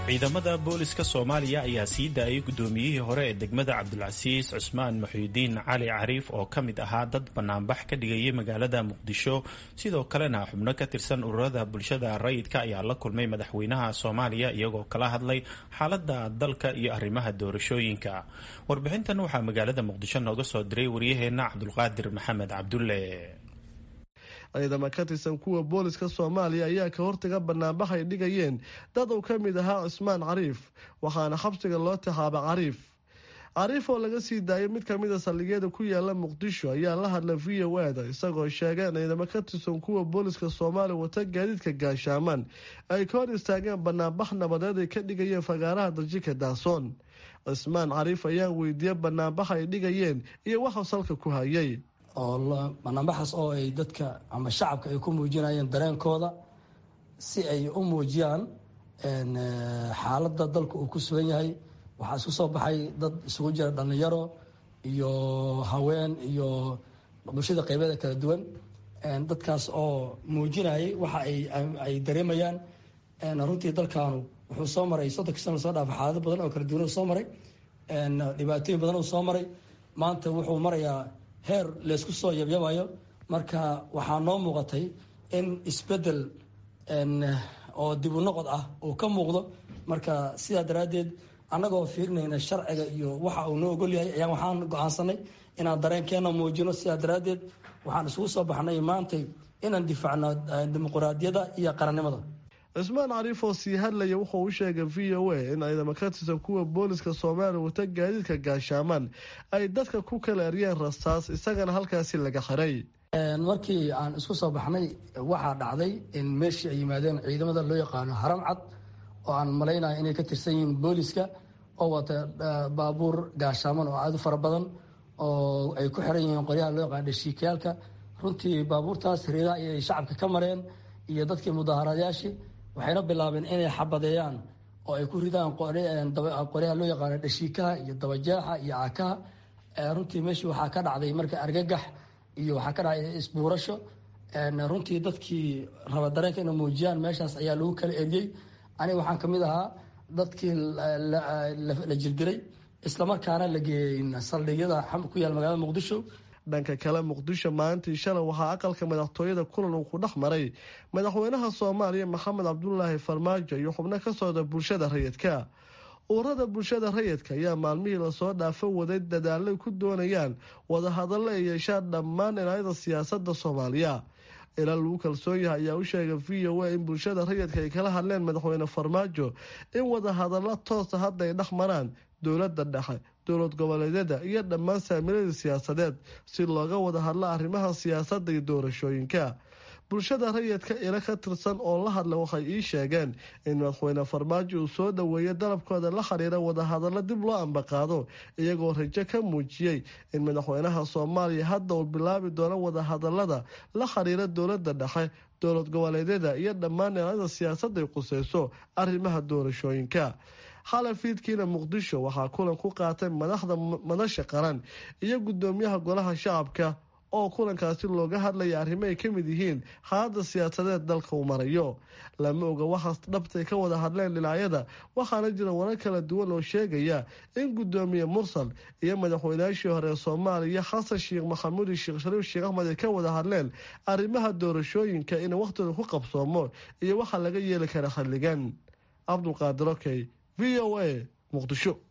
ciidamada booliska soomaaliya ayaa sii daayay guddoomiyihii hore ee degmada cabdulcasiis cusmaan muxiudiin cali cariif oo ka mid ahaa dad banaanbax ka dhigayay magaalada muqdisho sidoo kalena xubno ka tirsan ururada bulshada rayidka ayaa la kulmay madaxweynaha soomaaliya iyagoo kala hadlay xaalada dalka iyo arrimaha doorashooyinka warbixintan waxaa magaalada muqdisho nooga soo diray waryaheena cabdulqaadir maxamed cabdulle ciidamo ka tirsan kuwa booliska soomaaliya ayaa ka hortaga banaanbax ay dhigayeen dad uu ka mid ahaa cusmaan cariif waxaana xabsiga loo taxaaba cariif cariif oo laga sii daayay mid kamid a saldhigyada ku yaala muqdisho ayaa la hadla v o eda isagoo sheegay in ciidamo ka tirsan kuwa booliska soomaaliya wata gaadiidka gaashaaman ay ka hor istaageen banaanbax nabadeed ay ka dhigayeen fagaaraha darjika daasoon cusmaan cariif ayaa weydiiyey banaanbax ay dhigayeen iyo waxuu salka ku hayay oo banaanbaxaas oo ay dadka ama shacabka ay ku muujinayeen dareenkooda si ay u muujiyaan xaaladda dalka uu ku sugan yahay waxaa isku soo baxay dad isugu jira dhallinyaro iyo haween iyo bulshada qeybeeda kala duwan dadkaas oo muujinayay waxa ay dareemayaan runtii dalkaanu wuxuu soo maray soddonki sana lasoo dhaafa xaalado badan oo kala duwan soo maray dhibaatooyin badan uu soo maray maanta wuxuu marayaa heer laysku soo yabyabayo marka waxaa noo muuqatay in isbedel oo dibu noqod ah uu ka muuqdo marka sidaa daraaddeed annagoo fiirinayna sharciga iyo waxa uu noo ogol yahay ayaan waxaan go-aansanay inaan dareenkeena muujino sidaa daraaddeed waxaan isugu soo baxnay maantay inaan difaacno dimuquraadiyadda iyo qarannimada cismaan cariif oo sii hadlaya wuxuu u sheegay v o a in ciidamo ka tirsan kuwa booliska soomaaliya wata gaadiidka gaashaaman ay dadka ku kala eryeen rastaas isagana halkaasi laga xiray markii aan isku soo baxnay waxaa dhacday in meeshii ay yimaadeen ciidamada loo yaqaano haram cad oo aan malaynaya inay ka tirsan yihiin booliska oo wata baabuur gaashaaman oo aada u fara badan oo ay ku xiran yihiin qoryaha loo yaqaano dhashiikayaalka runtii baabuurtaas reedaha ayay shacabka ka mareen iyo dadkii mudaaharaadyaashii waxayna bilaabeen inay xabadeeyaan oo ay ku ridaan qoryaha loo yaqaano dhashiikaha iyo dabajeexa iyo caakaha runtii meeshii waxaa ka dhacday marka argagax iyo waxaa ka dhacday isbuurasho runtii dadkii raba dareenka inay muujiyaan meeshaas ayaa lagu kala eriyey aniga waxaan kamid ahaa dadkii la jirdiray islamarkaana la geeyey saldhigyada ku yaal magaalada muqdisho dhanka kale muqdisho maalintii shalay waxaa aqalka madaxtooyada kulan uu ku dhex maray madaxweynaha soomaaliya maxamed cabdulaahi farmaajo iyo xubno ka socda bulshada rayidka ururada bulshada rayidka ayaa maalmihii lasoo dhaafo waday dadaalay ku doonayaan wadahadallo ay yeeshaan dhammaan dhinacyada siyaasada soomaaliya ilaa lagu kalsoon yahay ayaa u sheegay v o a in bulshada rayidka ay kala hadleen madaxweyne farmaajo in wadahadallo toosa hadda ay dhex maraan dowladda dhexe dowlad goboleedyada iyo dhammaan saamiladii siyaasadeed si looga wada hadlo arrimaha siyaasadda iyo doorashooyinka bulshada rayidka ilo ka tirsan oo la hadla waxay ii sheegeen in madaxweyne farmaajo uu soo dhoweeyay dalabkooda la xiriira wadahadallo dib loo ambaqaado iyagoo rajo ka muujiyey in madaxweynaha soomaaliya hadda uu bilaabi doono wadahadalada la xiriira dowladda dhexe dowlad goboleedyada iyo dhammaan dhinacyada siyaasadda ay quseyso arrimaha doorashooyinka xalay fiidkiina muqdisho waxaa kulan ku qaatay madaxda madasha qaran iyo gudoomiyaha golaha shacabka oo kulankaasi looga hadlaya arrimo ay ka mid yihiin xaaladda siyaasadeed dalka uu marayo lama oga waxaas dhabtay ka wada hadleen dhinacyada waxaana jira warar kala duwan oo sheegaya in gudoomiye mursal iyo madaxweynaashii hore ee soomaaliya xasan sheekh maxamuud sheekh shariif sheekh axmed ay ka wada hadleen arrimaha doorashooyinka in waqhtooda ku qabsoomo iyo waxa laga yeeli kara xilligan cabdulqaadir okey v o a muqdisho